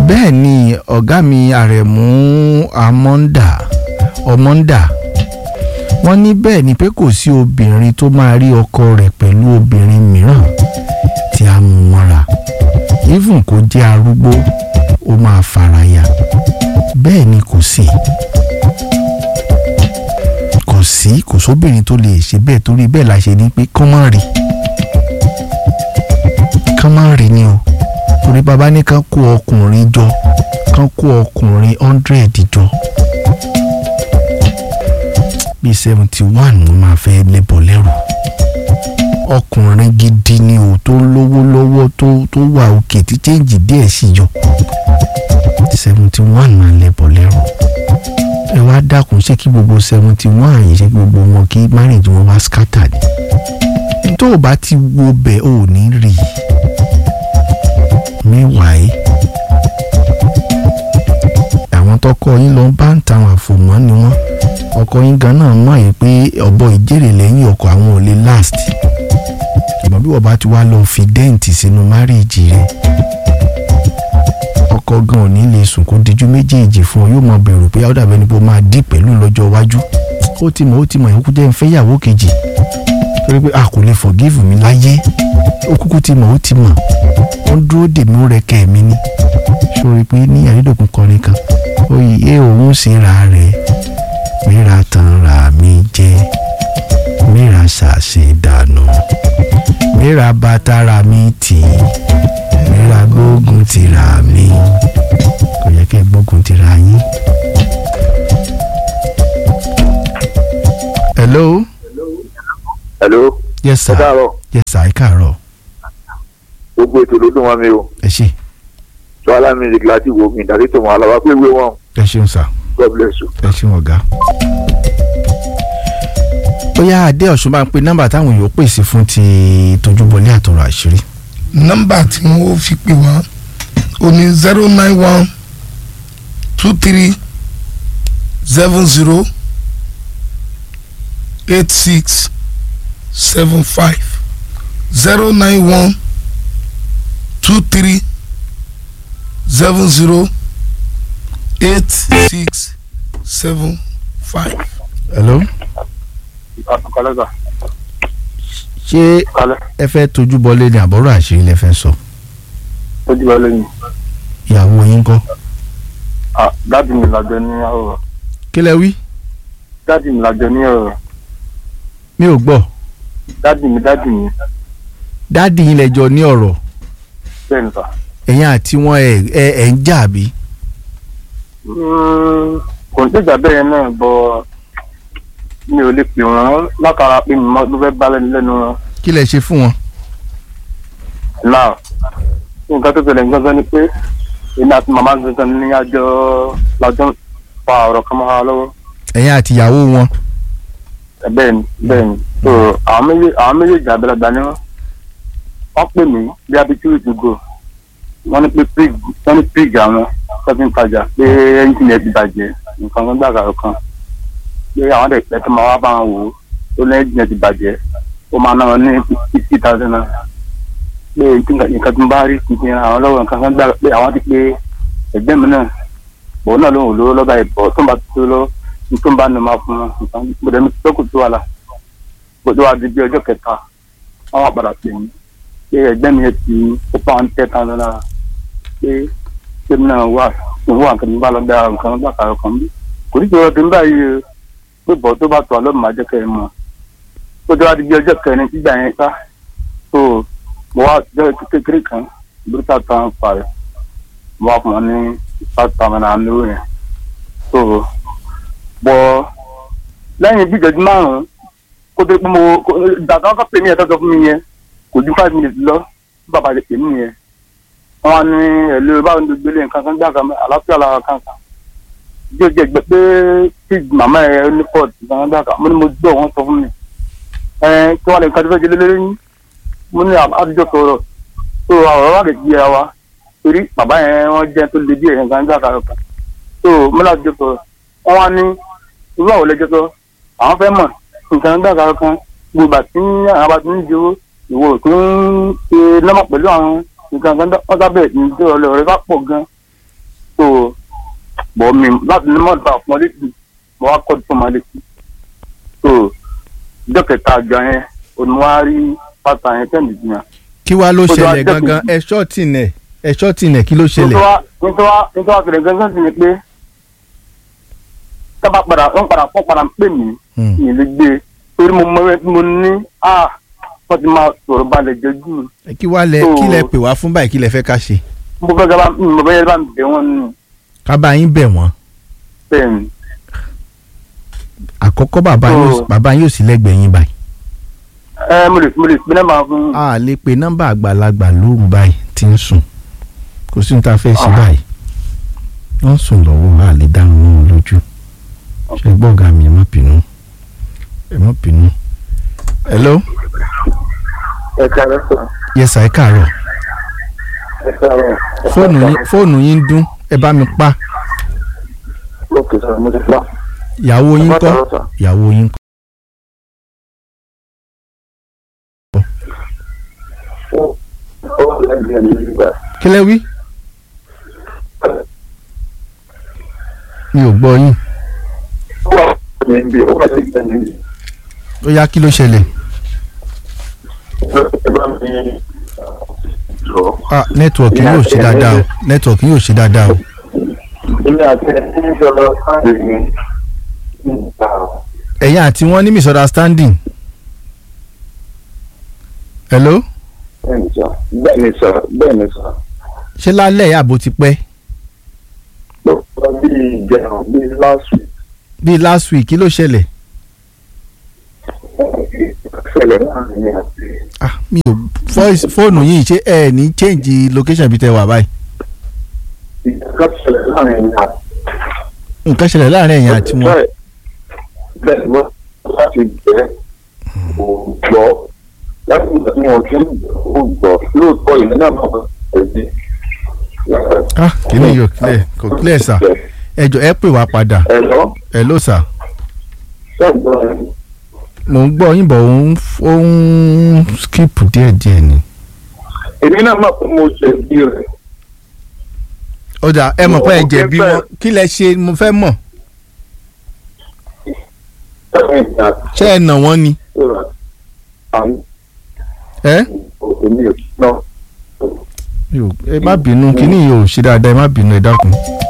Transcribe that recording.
bẹ́ẹ̀ ni ọ̀gá mi àrẹ̀mú amọ́ndà ọmọ́ndà wọ́n ní bẹ́ẹ̀ ni pé kò sí obìnrin tó máa rí ọkọ rẹ̀ pẹ̀lú obìnrin mìíràn tí a mú mọ́ra even kó jẹ́ arúgbó ó máa faraya bẹ́ẹ̀ ni kò sí kò sí kò sóbìnrin tó lè ṣe bẹ́ẹ̀ torí bẹ́ẹ̀ la ṣe ní pé kán má rí kán má rí ni o torí bàbá ní kán kó ọkùnrin jọ kán kó ọkùnrin hundred jọ bíi seventy one ló máa fẹ́ lẹ́bọ̀ lẹ́rù ọkùnrin gidi ni o tó lówó lọ́wọ́ tó tó wà òkè tí chẹ́ǹjì díẹ̀ sì yọ seventy one máa lẹ́bọ̀ lẹ́rù ẹ wá dákun ṣé kí gbogbo seventy one yìí ṣe gbogbo wọn kí marriage wọn wá scatter ni tó o bá ti wo bẹ́ẹ̀ o ò ní rí i meanwhile àwọn tọkọ yín lọ bá ń tàwọn àfòmọ́ ni wọ́n ọkọ yín gan náà mọ̀ yìí pé ọ̀bọ ìjèrè lẹ́yìn ọkọ àwọn ò lè last ṣùgbọ́n bí wọ́n bá ti wá lọ fi dẹ́ǹtì sínú márìjì rẹ̀ ọkọ gan ò ní lè sùn kó dijú méjèèjì fún ọ yóò mọ bẹ̀rù pé ọ̀dà bẹni bó máa dì pẹ̀lú lọ́jọ́ iwájú ó ti mọ̀ ó ti mọ̀ ìkókó jẹ́ ń fẹ́ ìyàwó kejì torí pé a kò lè forgive mi láyé ó kúkú ti mọ̀ ó ti mọ̀ ó ń dúró dèmí ó rẹkẹ mi ní sórí pé ní àrídòkun kọrin kan oyè òun síra rẹ̀ mìíràn tán ra mi jẹ mìíràn ṣàṣe dànù mìíràn bàtàrà mi tì í mìíràn gbógun tìra mi kò yẹ kí ẹ gbógun tìra yín. hello. hello. yes sir ẹ káàárọ̀ yes sir ẹ káàárọ̀ gbogbo ètò ló dùn wọn mi o ẹ ṣé sọlá music láti wo mi ìdàrí tó mọ aláwa pé ìwé wọn ẹ ṣeun sir god bless you. ẹ ṣeun ọ̀gá. bóyá adé ọ̀ṣun máa ń pe nọ́mbà táwọn èèyàn pèsè fún ti tójúbọlé àtọ̀rọ̀ àṣírí. nọ́mbà tí wọ́n fi pè wá o ní zero nine one two three seven zero eight six seven five zero nine one two three seven zero eight six seven five. hello. kọlẹ́sà ṣé kọlẹ́ ẹ fẹ́ tójúbọlé ní àbọ̀rọ̀ àṣírí lẹ fẹ́ sọ ó jí wọlé ni ìyàwó yín kọ́. dáàdì mi làjọ ní ọ̀rọ̀ kí lẹ wí. dáàdì mi làjọ ní ọ̀rọ̀ mi ò gbọ́ dáàdì mi dáàdì mi dáàdì yín lẹ́jọ́ ní ọ̀rọ̀ bẹ́ẹ̀ ni sà. ẹ̀yin àti wọn ẹ̀ ẹ̀ ẹ̀ ń jà bí. Mm, kò ní ìjà bẹ́ẹ̀ náà bọ̀ mi ò lè pè wọ́n látara pé mi ló fẹ́ bá lẹ́nu lẹ́nu wọn. kí lẹ ṣe fún wọn. náà nǹkan tó ṣẹlẹ̀ gbọ́ngàn ni pé èmi àti màmá gbọ́ngàn ní àjọ làjọ fa ọ̀rọ̀ kan mọ́ra lọ́wọ́. ẹ̀yin àti ìyàwó wọn. bẹ́ẹ̀ ni bẹ́ẹ̀ ni so àwọn méjèèjì àwọn méjèèjì àgbàlagbà ni wọ́n wọ́n pè mí bí abitur to go wọ́n ní pé pig wọ́n ní pig àwọn shopping tajà pé ẹ́ńjìnì ẹ̀ ti bàjẹ́ nǹkan kan gbàgbà kan pé àwọn dẹ̀ pẹ́ tó máa wá bá wọn wò ó tó ní ẹ́ńjìnì ẹ̀ ti bàjẹ́ ó máa ná wọn ní fifty thousand naira pé nǹkan tó ń bá rí tuntun àwọn lọ́wọ́ nǹkan kan gbàgbà pé àwọn ti pé ẹgbẹ́ mi náà òun náà lóun ò lówó lọ́ba ìbọ̀ tó ń bá tó lọ tó ń bá nu máa fún un nǹkan gbọdọ̀ mi tó kù tó wà lá gbọdọ̀ wá di bí ọjọ́ kẹta wọ́n wá padà pè mí pé ẹgbẹ́ mi ti ó pa ń tẹ́ tán lára pé pé mi náà wà òun wà nǹkan mi bá lọ dá nǹkan bá kàrọ̀ kan bí kò ní ìṣòro tó ń báyìí o pé bọ̀ tó bá tó àlọ́ màá jẹ́ kẹ́ ẹ mọ̀ ó tó wá di bí ọjọ́ kẹrin sígbà yẹn sá tó mo wá jẹ́ kékeré kan bíríkà tán fà rẹ̀ mo wá fún wọn ní five thousand and lówó yẹn tó bọ̀ lẹ́yìn bí ìjọ́jú márùn-ún kó tó pé mo dàgbà kọ́ pè mí ẹ̀ tọ́jọ́ fún mi yẹn kò ju five minutes lọ bí bàbá rẹ̀ pè mí yẹn wọ́n á ní ẹ̀lú báwo ni gbélé nǹkan kan gbà kan àlàáfíà lára kan kan bí o jẹ gbẹ pé tí màmá ẹ ní port nǹkan gbà kan mo ní mo gbọ́ wọ́n sọ fún mi ẹ kí wọ́n lè nǹkan tó fẹ́ jẹ lélẹ́rẹ́ yín mo ní àdújọ sọ̀rọ̀ tó ọ̀rọ̀ wà lè di ẹ wa torí bàbá yẹn wọ́n jẹ́ tó le díẹ̀ nǹkan gbà kan kan tó mo ní àdújọ sọ̀rọ̀ wọ́n wá ní irú àwọn lẹ́jọ́ sọ àwọn fẹ́ mọ̀ nǹkan gbà kan kan gbogbo àti àwọn bá ti ń jowó ìwọ tó ń ṣe lọ́mọ pẹ̀lú àwọn nǹkan kan wọ́n sábẹ̀ ní tí ọ̀rẹ́ ọ̀rẹ́ bá pọ̀ gan so bọ̀ mi láti ní mọ́tò àfún ọ létí mo wá kọ́jú fún ọmọ létí so ìjọ kẹta àgbà yẹn oníwà rí pátá yẹn tẹ́lẹ̀ jìyàn. kí wàá ló Ó ti wá ṣẹlẹ̀ dẹ́kun. gangan ẹ ṣọ́ọ̀tì nẹ̀ ẹ ṣọ́ọ̀tì nẹ̀ kí ló ṣẹlẹ̀ nítorí nítorí àkèrè gángan sì ni pé tábà padà wọ́n padà wọ́n padà ń pè mí Hmm. mi lè gbé torí mo mọ ẹ tí mo ní à wọ́n ti máa sọ̀rọ̀ balẹ̀ jẹ́jú kí wàá lẹ So- kí lẹ pè wá fún báyìí kí lẹ fẹ́ ká ṣe mo fẹ́ gaba mo fẹ́ yẹ bá mi bẹ̀ wọ́n nù ká bá yín bẹ̀ wọ́n bẹ́ẹ̀ ni àkọ́kọ́ bàbá yín ò sí- So- bàbá yín ò sí lẹ́gbẹ̀ẹ́ yín báyìí ẹ mo lè mo lè pinnu máa fún a lè pe nọ́mbà àgbàlagbà lóru báyìí tí ń sùn kò sí ní ta fẹ́ ṣe Ah. báyìí wọ́n sùn lọ́wọ́ a lè dáhùn wọn lójú ṣe gbọ́ ọ̀gá mi ẹ má bínú ẹ má bínú. hello ẹ káàárọ̀ sọ yes sir, ẹ káàárọ̀ ẹ káàárọ̀ fóònù yín fóònù yín ń dún ẹ bá mi pa ókè sọ mo ti pa ìyàwó yín Ẹ kọ́ káàárọ̀ sọ. ìyàwó yín kọ́ ó lẹ́gbẹ̀ẹ́ mi nígbà kí lẹ wí mi ò gbọ́ yín ó wà ní ibi ó wà lẹ́gbẹ̀ẹ́ mi níbi ó yá kí ló ṣẹlẹ̀ ẹ bá mi sọ. ah nẹ́tíwọ̀kì yóò ṣe dáadáa o nẹ́tíwọ̀kì yóò ṣe dáadáa o ilé àti ẹni ń sọ lọ sáàdì ní níta ẹ̀yin àti wọ́n ní misunderstanding hello bẹ́ẹ̀ni sọ bẹ́ẹ̀ni sọ bẹ́ẹ̀ni sọ ṣé lálẹ́ yìí àbò ti pẹ́ lọ́pọ̀ bíi ìjẹun bíi last week bíi last week kí ló ṣẹlẹ̀ ṣẹlẹ̀ láàrin ní àti ah mi ò voice fóònù yìí ṣé ẹ ní change location bí tẹ wà báyìí ìjọba ṣẹlẹ̀ láàrin ní àti. nǹkan ṣẹlẹ̀ láàrin ẹ̀yin àti wọn bẹ́ẹ̀ wọ́n láti jẹ́ ògbọ́ láti ìgbà tí wọ́n ti ń gbọ́ lóòótọ́ ìlú náà máa ń tẹ̀lé. ah kí ni yóò clear kò clear sir ẹ jọ ẹ pè wá padà ẹ̀lọ́ hello sir sọ́gbọ́n mò ń gbọ́ yín bọ̀ ó ń ó ń skip díẹ̀díẹ̀ ni. èmi náà máa fún mo ṣe bí rẹ̀. ó dà ẹ mọ̀ pé ẹ Ó jẹ̀bi fẹ́- wọn kí lẹ ṣe mo fẹ́ mọ̀ Ẹ̀rìn ìgbà ṣé ẹ nà wọ́n ni tó rà àwọn ẹ òní náà. Mi ò- ẹ má bínú kíní yìí ò ṣe dáadáa ẹ má bínú ẹ dákun.